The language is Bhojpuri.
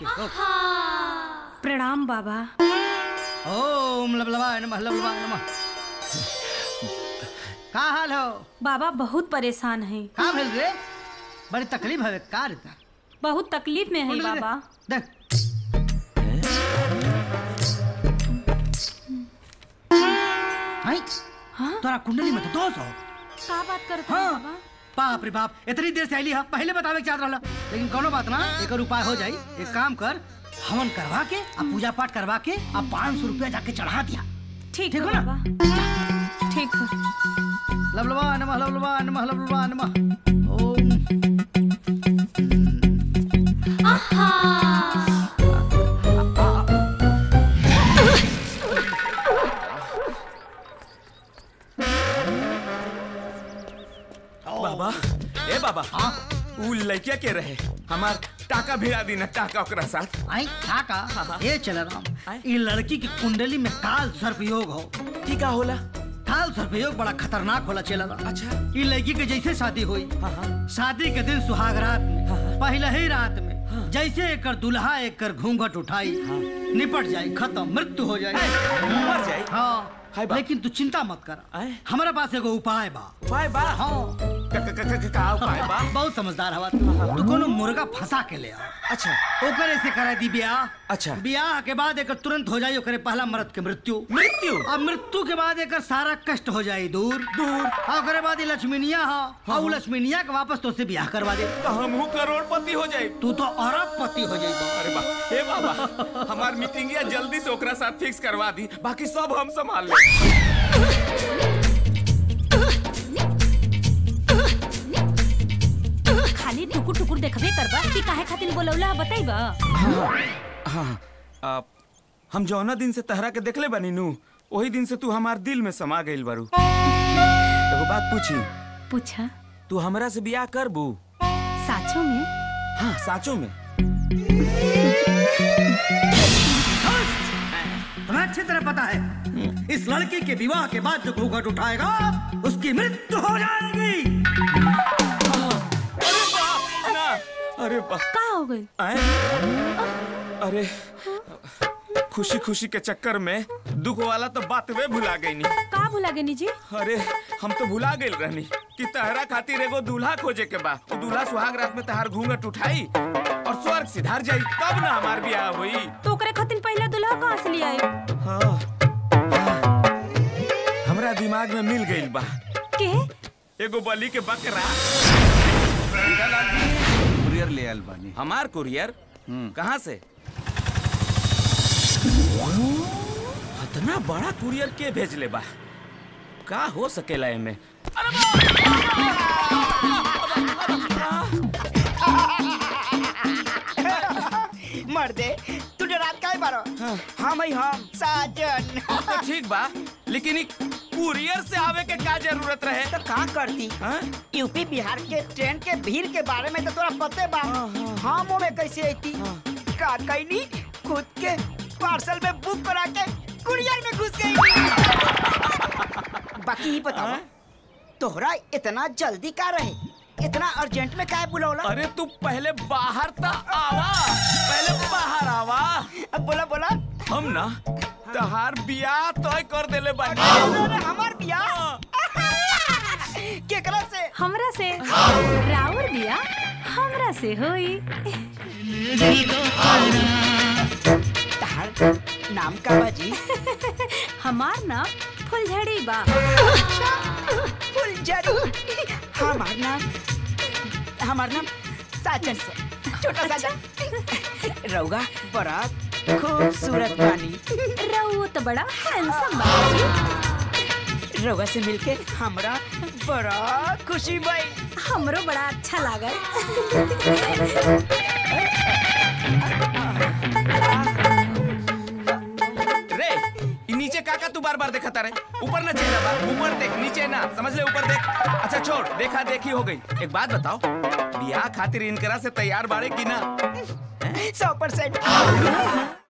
के हो। प्रणाम बाबा ओम लबलबाय नमः लबलबाय नमः का हाल हो बाबा बहुत परेशान हैं का भेल रे बड़ी तकलीफ है का रे ता? बहुत तकलीफ में है बाबा देख हाय हाँ तोरा कुंडली में तो दोष हो का बात करते हाँ। हैं बाबा बाप रे बाप इतनी देर से आईली हा पहले बतावे के चाहत रहला लेकिन कोनो बात ना एकर उपाय हो जाई एक काम कर हवन करवा के आ पूजा पाठ करवा के आ पाँच सौ रुपया जाके चढ़ा दिया ठीक ठीक है हो ना? बाबा ठीक है लबलबा नमः लबलबा नमः लबलबा नमः ओम बाबा ए बाबा हाँ उ लड़किया के रहे हमार टाका भिड़ा दी ना टाका ओकरा साथ आई था का हाँ। ये चल राम आय। ये लड़की की कुंडली में काल सर्पयोग हो की का होला काल सर्पयोग बड़ा खतरनाक होला चल राम अच्छा ये लड़की के जैसे शादी हुई हाँ हाँ शादी के दिन सुहाग रात में हाँ, हाँ। पहले ही रात में जैसे एकर दुल्हा एकर घूंघट उठाई निपट जाए खत्म मृत्यु हो जाए मर जाए हाँ हाय बा। लेकिन तू चिंता मत कर आय। हमारे पास एगो उपाय बा उपाय बा हाँ का का का का- का उपाय बा बहुत समझदार हवा तू तू कोनो मुर्गा फंसा के ले आ अच्छा ओकरे से करा दी ब्याह अच्छा। ब्याह के बाद एकर तुरंत हो जाई ओकरे पहला मर्द के मृत्यु मृत्यु अब मृत्यु के बाद एकर सारा कष्ट हो जाई दूर दूर और ओकरे बाद ये लक्ष्मीनिया हा और उ लक्ष्मीनिया के वापस तो से ब्याह करवा दे तो हमहू करोड़पति हो जाए तू तो अरबपति हो जाई अरे बा हे बाबा हमार मीटिंगिया जल्दी से ओकरा साथ फिक्स करवा दी बाकी सब हम संभाल ले खाली टुकुर टुकुर देखबे करबा कि काहे खातिर बोलौला बताइबा हाँ आप हम जौना दिन से तहरा के देखले बानी नू वही दिन से तू हमार दिल में समा गइल बारू एगो बात पूछी पूछा तू हमरा से बियाह करबू साचो में हाँ साचो में तुम्हें अच्छी तरह पता है इस लड़की के विवाह के बाद जो घूंघट उठाएगा उसकी मृत्यु हो जाएगी अरे बाप ना अरे बाप का हो गइल आए? अरे खुशी खुशी के चक्कर में दुख वाला तो बात वे भुला गई नी का भुला गनी जी अरे हम तो भुला गइल रहनी कि तहरा खातिर एगो दूल्हा खोजे के बा वो दूल्हा सुहाग रात में तहार घूंघट उठाई और स्वर्ग सिधार जाई तब ना हमार ब्याह हुई तो ओकरे खातिर पहला दुल्हा कहाँ से ले आई हाँ हमरा दिमाग में मिल गइल बा के एगो बलि के बकरा कुरियर ले आयल बानी हमार कुरियर कहाँ से इतना बड़ा कुरियर के भेजले बा का हो सकेला एमे मर्दे तू रात का बारो हाँ भाई हम साजन तो ठीक बा लेकिन ई कुरियर से आवे के का जरूरत रहे तो का करती हाँ? यूपी बिहार के ट्रेन के भीड़ के बारे में तो तोरा पते बा हम में कैसे आती का कैनी खुद के पार्सल में बुक करा के कुरियर में घुस गई बाकी ही बताओ हाँ? तोहरा इतना जल्दी का रहे इतना अर्जेंट में काहे बुलौला अरे तू पहले बाहर ता आवा पहले बाहर आवा अब बोला बोला हम ना तहार बियाह तय कर देले बानी अरे हमार बियाह केकरा से हमरा से राउर बिया हमरा से होई तहार नाम का बाजी हमार नाम फुलझड़ी बा फुलझड़ी हमार नाम हमार नाम साजन से छोटा साजन रउगा बड़ा खूबसूरत बानी रउओ तो बड़ा हैंडसम बा जी। रउगा से मिलके हमरा बड़ा खुशी भई हमरो बड़ा अच्छा लागल रे ई नीचे काका तू बार बार देखता रहे ऊपर ना चेहरा बा ऊपर देख नीचे ना समझ ले ऊपर देख अच्छा छोड़ देखा देखी हो गई एक बात बताओ बियाह खातिर इनकरा से तैयार बाड़े की ना सौ परसेंट